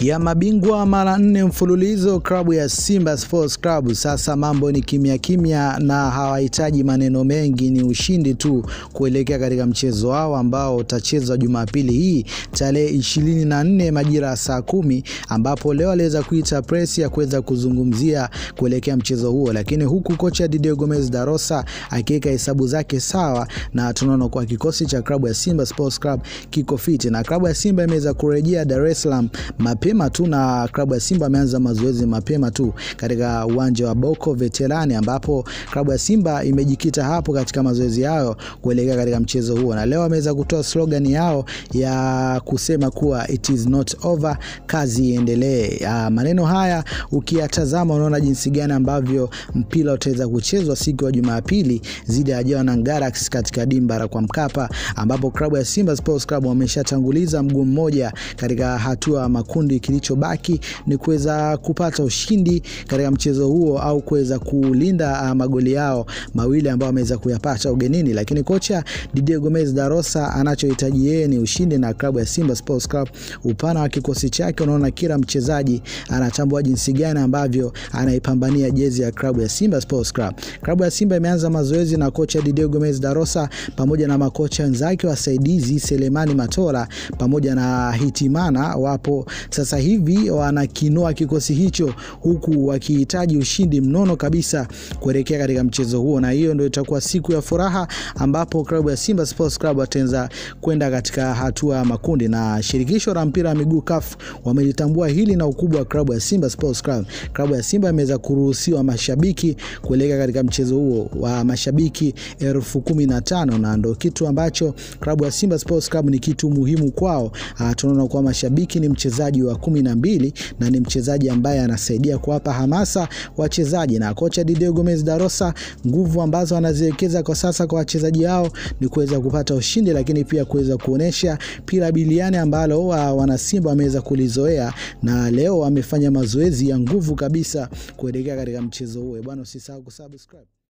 ya mabingwa mara nne mfululizo klabu ya Simba Sports Club. Sasa mambo ni kimya kimya na hawahitaji maneno mengi, ni ushindi tu kuelekea katika mchezo wao ambao utachezwa Jumapili hii tarehe 24 majira ya saa kumi, ambapo leo aliweza kuita press ya kuweza kuzungumzia kuelekea mchezo huo, lakini huku kocha Didier Gomez da Rosa akiweka hesabu zake sawa, na tunaona kwa kikosi cha klabu ya Simba Sports Club kiko fiti na klabu ya Simba imeweza kurejea Dar es Salaam mapema tu na klabu ya Simba ameanza mazoezi mapema tu katika uwanja wa Boko Veterani, ambapo klabu ya Simba imejikita hapo katika mazoezi yao kuelekea katika mchezo huo, na leo ameweza kutoa slogan yao ya kusema kuwa it is not over, kazi iendelee. Maneno haya ukiyatazama, unaona jinsi gani ambavyo mpira utaweza kuchezwa siku ya Jumapili dhidi ya Jwaneng Galaxy katika dimba la kwa Mkapa, ambapo klabu ya Simba Sports Club wameshatanguliza mguu mmoja katika hatua ya makundi. Kilichobaki ni kuweza kupata ushindi katika mchezo huo au kuweza kulinda magoli yao mawili ambao wameweza kuyapata ugenini, lakini kocha Didier Gomez da Rosa anachohitaji yeye ni ushindi na klabu ya Simba Sports Club. Upana wa kikosi chake, unaona kila mchezaji anatambua jinsi gani ambavyo anaipambania jezi ya klabu ya Simba Sports Club. Klabu ya Simba imeanza mazoezi na kocha Didier Gomez da Rosa pamoja na makocha wenzake wasaidizi Selemani Matola pamoja na Hitimana wapo sasa hivi wanakinoa kikosi hicho huku wakihitaji ushindi mnono kabisa kuelekea katika mchezo huo, na hiyo ndio itakuwa siku ya furaha ambapo klabu ya Simba Sports Club wataanza kwenda katika hatua ya makundi, na shirikisho la mpira wa miguu CAF wamelitambua hili na ukubwa wa klabu ya Simba Sports Club. Klabu ya Simba imeweza kuruhusiwa mashabiki kuelekea katika mchezo huo wa mashabiki elfu kumi na tano na ndio kitu ambacho klabu ya Simba Sports Club ni kitu muhimu kwao. Tunaona kwa mashabiki ni mchezaji wa kumi na mbili na ni mchezaji ambaye anasaidia kuwapa hamasa wachezaji, na kocha Didier Gomez da Rosa, nguvu ambazo anaziwekeza kwa sasa kwa wachezaji hao ni kuweza kupata ushindi, lakini pia kuweza kuonesha pira biliani ambalo wanasimba wameweza kulizoea, na leo wamefanya mazoezi ya nguvu kabisa kuelekea katika mchezo huo. Bwana, usisahau kusubscribe.